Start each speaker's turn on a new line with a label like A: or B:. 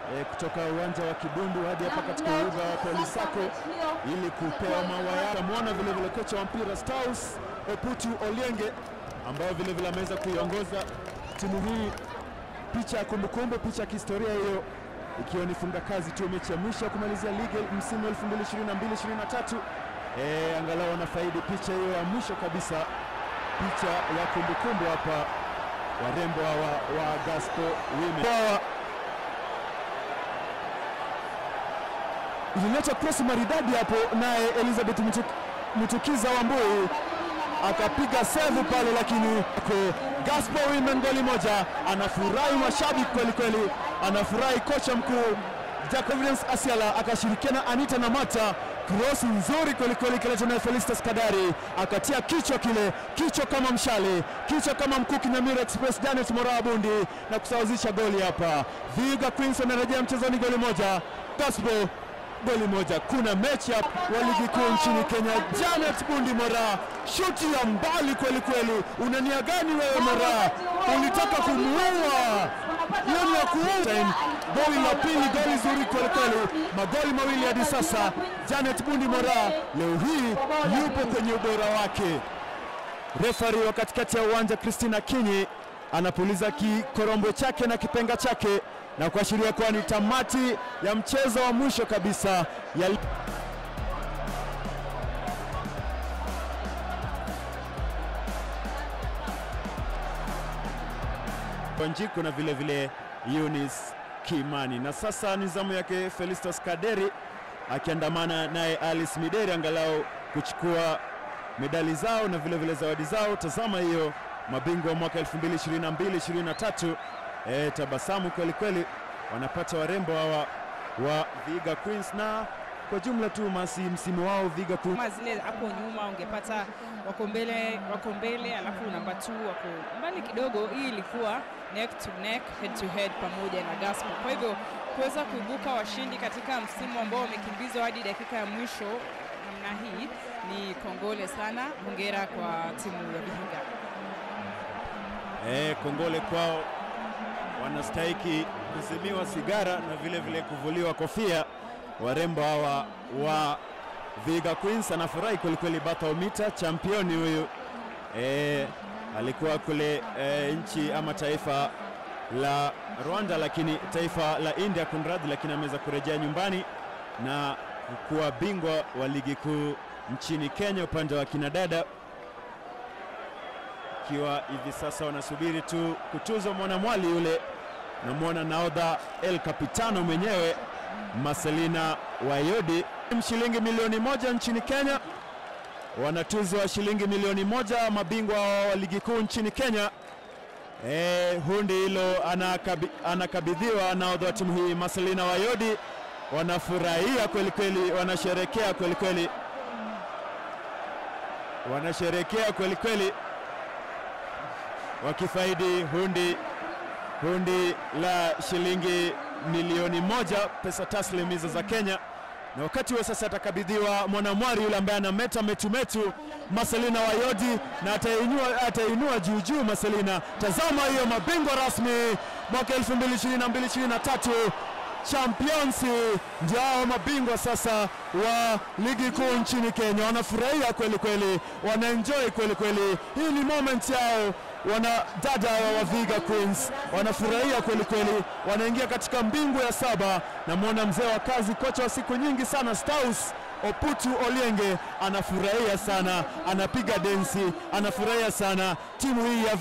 A: e, kutoka uwanja wa Kibundu hadi hapa katika uga wa Polisako ili kupewa maua yao. Mwona vile vile kocha wa mpira Staus Oputu Olienge ambayo vile vile ameweza kuiongoza timu hii. Picha ya kumbukumbu, picha ya kihistoria hiyo ikiwa ni funga kazi tu mechi ya mwisho ya kumalizia ligi msimu 2022-2023. Eh, angalau wanafaidi picha hiyo ya mwisho kabisa, picha ya kumbukumbu hapa, warembo hawa wa Gospel Women ilileta cross maridadi hapo, naye Elizabeth Mutuk, Mutukiza Wambui akapiga save pale, lakini Gospel Women goli moja. Anafurahi mashabiki kweli kweli, anafurahi kocha mkuu Jacobins Asiala akashirikiana Anita Namata, cross nzuri kweli kweli, kiletwa naye Felistas Kadari akatia kichwa kile, kichwa kama mshale, kichwa kama mkuki Nyamira Express Janet Moraa Bundi na kusawazisha goli hapa. Vihiga Queens anarejea mchezoni, goli moja Gospel goli moja. Kuna mechi wa ligi kuu nchini Kenya. Janet Bundi Moraa, shuti ya mbali kweli kweli. Una nia gani wewe Moraa? Ulitaka kumuua, hiyo ni ya kuua. Goli la pili, goli zuri kweli kweli, magoli mawili hadi sasa. Janet Bundi Moraa leo hii yupo kwenye ubora wake. Refari wa katikati ya uwanja Christina Kinyi anapuliza kikorombwe chake na kipenga chake na kuashiria kuwa ni tamati ya mchezo wa mwisho kabisa ya Wanjiku na vile vile Eunice Kimani. Na sasa ni zamu yake Felistas Kaderi akiandamana naye Alice Mideri angalau kuchukua medali zao na vile vile zawadi zao. Tazama hiyo, mabingwa wa mwaka 2022-2023 E, tabasamu kweli kweli wanapata warembo hawa wa Vihiga Queens, na kwa jumla tu masi msimu wao Vihiga Queens
B: kama zile hapo nyuma ungepata wako mbele wako mbele, alafu namba 2 wako mbali kidogo. Hii ilikuwa neck to neck, head to head pamoja na Gospel. Kwa hivyo kuweza kuibuka washindi katika msimu ambao wamekimbizwa hadi dakika ya mwisho namna hii ni kongole sana. Hongera kwa timu ya Vihiga.
A: E, kongole kwao wanastahiki kuzimiwa sigara na vile vile kuvuliwa kofia. Warembo hawa wa Vihiga Queens anafurahi kwelikweli. Bathaumita championi huyu e, alikuwa kule e, nchi ama taifa la Rwanda, lakini taifa la India kunradhi, lakini ameweza kurejea nyumbani na kuwa bingwa wa ligi kuu nchini Kenya upande wa kinadada ikiwa hivi sasa wanasubiri tu kutuzwa mwanamwali yule. Namwona naodha El Capitano mwenyewe Marcelina Wayodi, shilingi milioni moja nchini Kenya, wanatuzwa shilingi milioni moja mabingwa wa ligi kuu nchini Kenya. E, hundi hilo anakabi, anakabidhiwa naodha wa timu hii Marcelina Wayodi. Wanafurahia kweli kweli, wanasherekea kweli kweli, wanasherekea kweli kweli wakifaidi hundi hundi la shilingi milioni moja pesa taslim hizo za Kenya. Na wakati huo sasa atakabidhiwa mwanamwari yule ambaye anameta metumetu Marcelina Wayodi, na atainua atainua juu juu Marcelina. Tazama hiyo, mabingwa rasmi mwaka 2022-2023 Champions ndio hao mabingwa sasa wa ligi kuu nchini Kenya. Wanafurahia kweli kweli, wanaenjoy kweli kweli. Hii ni moment yao wana dada wa Vihiga Queens wanafurahia kweli kweli, wanaingia katika mbingu ya saba. Namwona mzee wa kazi, kocha wa siku nyingi sana Staus Oputu Olienge anafurahia sana, anapiga densi, anafurahia sana timu hii ya